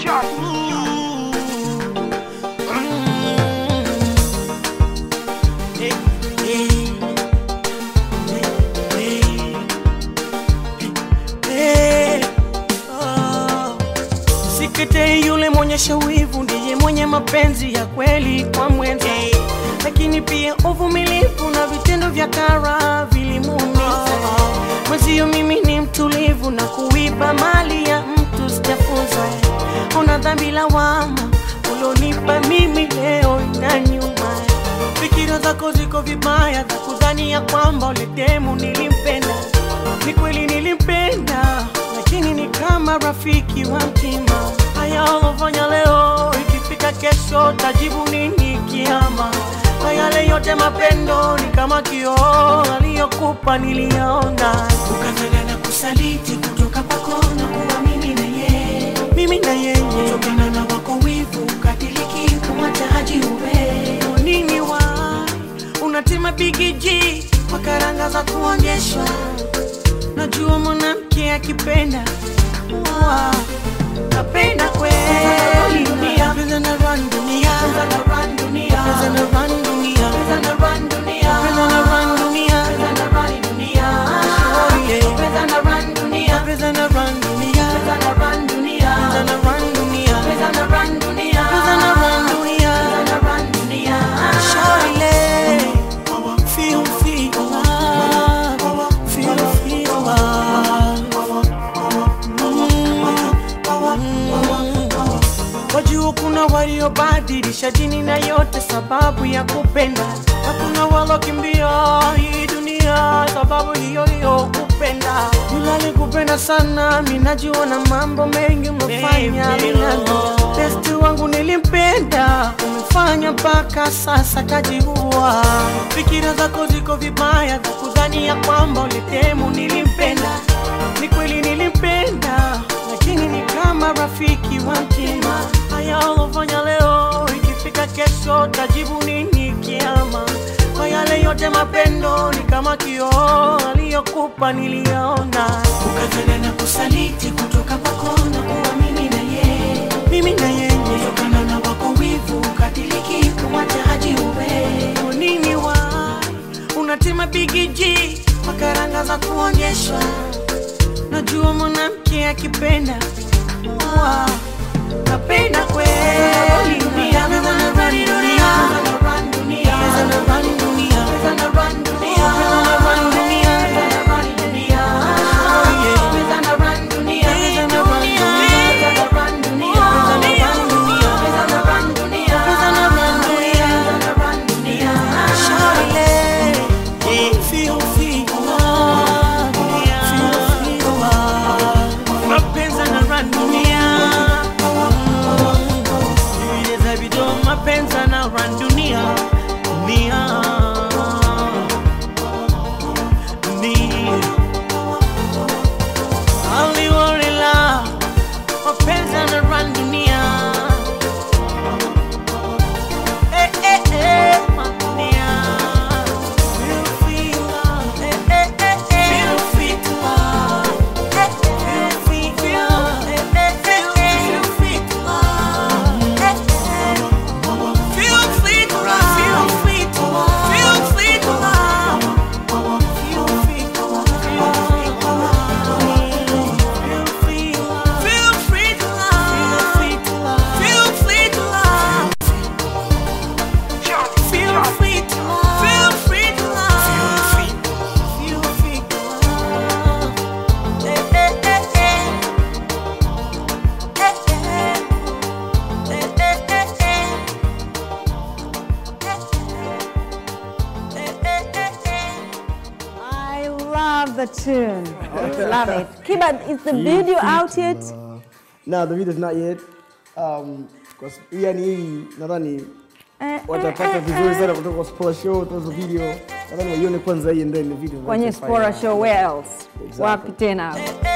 Msikete yule mwenyesha wivu ndiye mwenye mapenzi ya kweli kwa mwenza, lakini pia uvumilivu na vitendo vya kara vilimuumiza mwenzio. Mimi ni mtulivu na kuiba mali ya mtu sijafunza. Una dhambi lawama ulonipa mimi leo na nyuma. Fikira zako ziko vibaya za kudhani ya kwamba ule demu nilimpenda. Ni kweli nilimpenda, lakini ni kama rafiki wa mtima. Haya ulofanya leo, ikifika kesho tajibu nini kiama? Na yale yote mapendo ni kama kioo aliyokupa niliyaona, ukazana na kusaliti kutoka kwako na kuwa mimi na yeye, mimi na yeye, kutokana na wako wivu ukadiriki kumwacha haji uwe nini wa unatima bigiji kwa karanga za kuonyeshwa. Najua mwanamke akipenda wa napenda kweli dunia, pesa na run dunia, pesa na run dunia, pesa na run dunia, pesa na run dunia, pesa na run dunia, pesa na run dunia, oh yeah, pesa na run dunia, pesa na run dunia, pesa na run dunia, pesa na run dunia, pesa na run dunia, pesa na run dunia, pesa na run dunia, Shawty, feel feel love, feel feel love. Wajua kuna waliobadilisha dini na yote sababu ya kupenda, na kuna walokimbia hii dunia sababu hiyo hiyo kupenda. Yule alikupenda sana, mimi najua na mambo mengi umefanya minano. Besti wangu nilimpenda, umefanya mpaka sasa kajiua. Fikira zako ziko vibaya za kudhani ya kwamba ulitemu nilimpenda. Ni kweli nilimpenda, lakini ni kama rafiki wa mtima. Haya ulofanya leo, ikifika kesho tajibu nini kiama? Kwa yale yote mapendo ni kama kioo aliyokupa niliyaona, ukazana na kusaliti kutoka kwako na kuwa mimi na yeye, mimi na yeye, kutokana na wako wivu ukadiriki kumwacha haji uwe nini wa unatima bigiji kwa karanga za kuonyeshwa Najua mwanamke akipenda wa napenda kweli dunia, pesa na run dunia, pesa na run dunia, pesa na run dunia, pesa na run dunia, pesa na run dunia, pesa na run dunia, oh yeah, pesa na run dunia, pesa na run dunia, pesa na run dunia, pesa na run dunia, pesa na run dunia, pesa na run dunia, pesa na run dunia, Shawty, feel feel love, feel feel love, mapenzi na run dunia, vile za video mapenzi na run dunia, dunia, dunia, aliwarela mapenzi na run dunia. Eh, eh, eh, dunia. Feel free to love. Eh, eh, eh, eh. Feel free to love. Eh, eh, feel free to love. Eh, eh, eh, eh. Feel free to love. Eh, eh. Feel free to love. Feel free to love. Feel free to love. Feel free to love. Feel free to love. Feel free to love. Feel free to love. Feel free to love. Feel free to love. Feel free to love. Eh, eh, eh, eh. Eh, eh. Eh, eh, eh, eh. Eh, eh, eh, eh. I love the tune. love it. Kiba, is the video out yet? No, the video's not yet. Um, cause yani hii nadhani Eh, watapata eh, vizuri eh, sana eh. kutoka kwa Spora Show, tuzo video. Nadhani waione kwanza hii and then the video. Kwenye Spora Show, where else? Exactly. Wapi tena? Eh,